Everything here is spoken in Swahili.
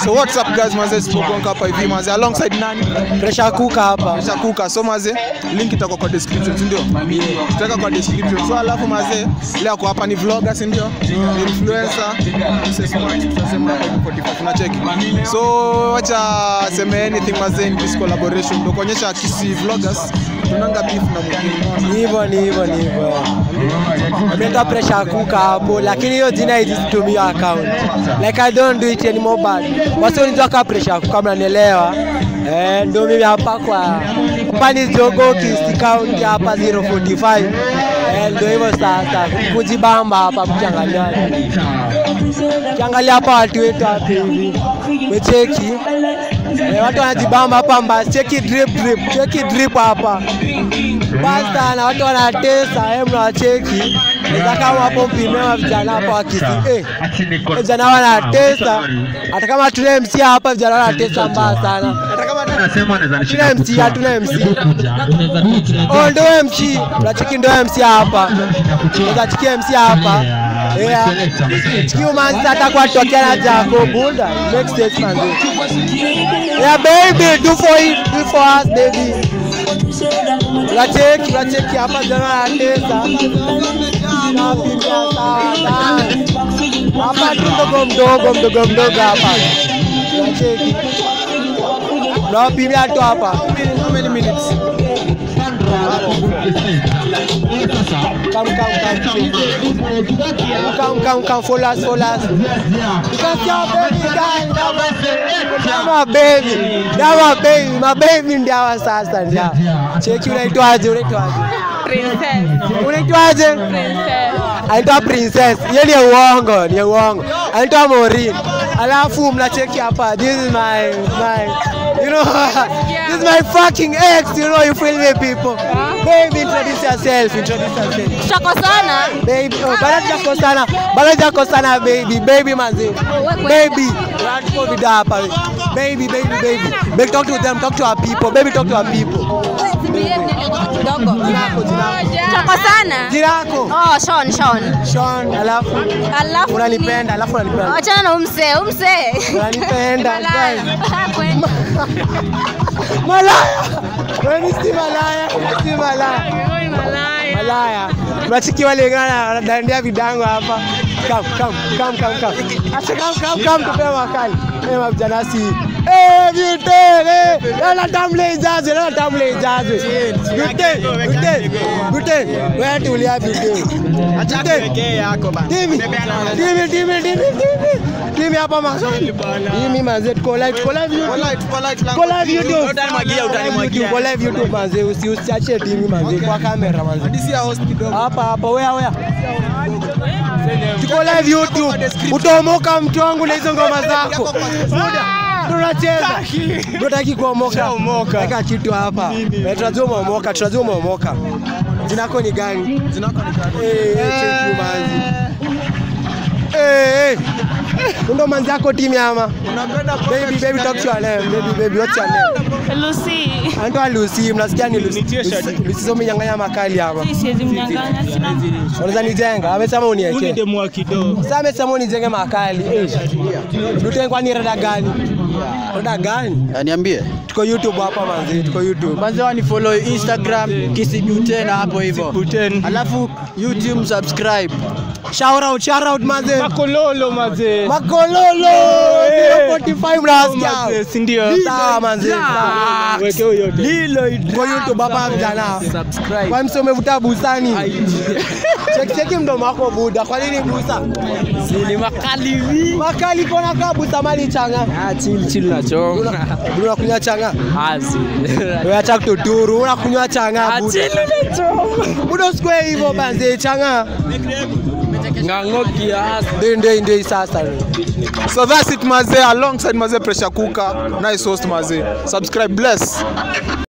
So what's up guys manze sipogonga hapa hivi manze alongside nani? Pressure cooker hapa. Pressure cooker. So manze link itakuwa kwa description si ndio? Tutaweka kwa description. So alafu manze leo kwa hapa ni vlogger si ndio? Ni influencer. Mse smart tutasema hapa hivi 45 tunacheki. So wacha seme anything manze in this collaboration ndio kuonyesha kisi vloggers tunanga beef na mwingine unaona? Ni hivyo ni hivyo ni hivyo. Ameenda pressure cooker hapo lakini hiyo jina haijitumiwa account. Like I don't do it anymore but wasi unijua kama pressure cooker mnanielewa. Eh, ndio mimi hapa kwa Pani Jogo Kist County hapa 045. Eh, ndio hivyo sasa kujibamba hapa kuchanganyana. Kiangalia hapa watu wetu hapa hivi. Wecheki. Eh, watu wanajibamba hapa mbaya. Cheki drip drip, cheki drip hapa. Basta na watu wanatesa, eh, mnawacheki. Sasa kama hapo mpimewa vijana hapa wakisi eh, vijana wanatesa. Hata kama tuna MC hapa vijana wanatesa mbaya sana. Hata kama tuna MC, hatuna MC. Oh, ndo MC. Unacheki ndo MC hapa. Unaweza chiki MC hapa. Yeah. Chiki umanzi hata kwa tokea na Jaco Buda. Next stage man. Yeah baby, do for it, do for us baby. Unacheki, unacheki hapa jana anatesa. Napiga sana. Hapa tu mdogo mdogo mdogo mdogo hapa. Unacheki. Unawapimia tu hapa. How many minutes? Come, come, come. Come, come, come, follow us, follow us. Because your baby girl, that's my baby. That's my baby. My baby ndio hawa sasa ndio. Cheki unaitwaje? Unaitwaje? Princess. Unaitwaje? Princess. Anaitwa Princess. Hiyo ni uongo, ni uongo. Anaitwa Maureen. Alafu mnacheki hapa. This is my my you know this is my fucking ex, you know you feel me people. Baby introduce yourself, introduce yourself. Tutakosana. Baby, oh, bado hujakosana, bado hujakosana baby, baby manzi. Baby, tuko vida hapa. Baby, baby, baby. Baby talk to them, talk to our people. Baby talk to our people. Kidogo. Jinako, jinako. Tutakosana. Jina lako? Oh, Sean, Sean. Sean, alafu Alafu unanipenda, alafu unanipenda. Achana na umse, umse. Unanipenda. Malaya. guys. Kwenda. Malaya. Wewe si malaya, si malaya. Malaya. Unachiki wale ngana wanadandia vidango hapa. Come, come, come, come, come. Acha come, come, come tupe makali. Eh, mavijana si. Eh, vite, eh. Lala tamle ijaze, lala tamle ijaze. Vite, vite, vite. Wewe tulia vite. Acha pekee yako bana. Dimi, dimi, dimi, dimi, dimi. Dimi hapa mazoni. Dimi manze, tuko live, tuko live YouTube. Polite, polite Tuko live language. YouTube. Utanimwagia, utanimwagia. Tuko live YouTube manze, usi usiache dimi manze kwa kamera manze. Hadisi ya host kidogo. Hapa hapa, wea wea. Tuko live YouTube. Utaomoka mtu wangu na hizo ngoma zako. Muda. Tunacheza. Tunataki kuomoka. Weka kitu hapa. Eh, Tunajua umeomoka, tunajua umeomoka. Jina lako ni gani? Zinako ni gani? Eh, eh, check you manzi. Eh, eh. Ndo manzi yako timu ama? Unapenda Baby, baby, talk to your name. Baby, baby, what's your name? Lucy. Anaitwa Lucy, mnasikia ni Lucy. Lucy- Lucy sio mnyang'anya makali hapa. Siwezi mnyang'anya sina. Unaweza nijenga? Amesema uniwekee. Demwa kidogo. Sasa amesema unijenge makali. Eh. Dute kwani rada gani? Rada gani? Niambie. Tuko YouTube hapa manzi, tuko YouTube. Kwanza wani follow Instagram kisibutena hapo hivyo. Buten. Alafu YouTube subscribe. Shout out, shout out manzi. Makololo mazee. Makololo. Eh. 45 mnasikia. Mazee, si ndio? Sawa manzi. sawa. Weke huyo yote. Lilo tuko YouTube hapa vijana. Subscribe. Kwa msio umevuta busani. Cheki cheki mdomo wako buda. Kwa nini busa? Ni makali hivi. Makali kona kaa busa mali changa. Ah, chill chill na chonga. Buda unakunywa changa. Asi. Wewe acha kututuru, unakunywa changa Ah, buda. chill na chonga. Buda usikwe hivyo banze changa. Ngango kiasi. Ndio ndio ndio sasa. So that's it mazee alongside mazee pressure cooker. Nice host mazee. Subscribe bless.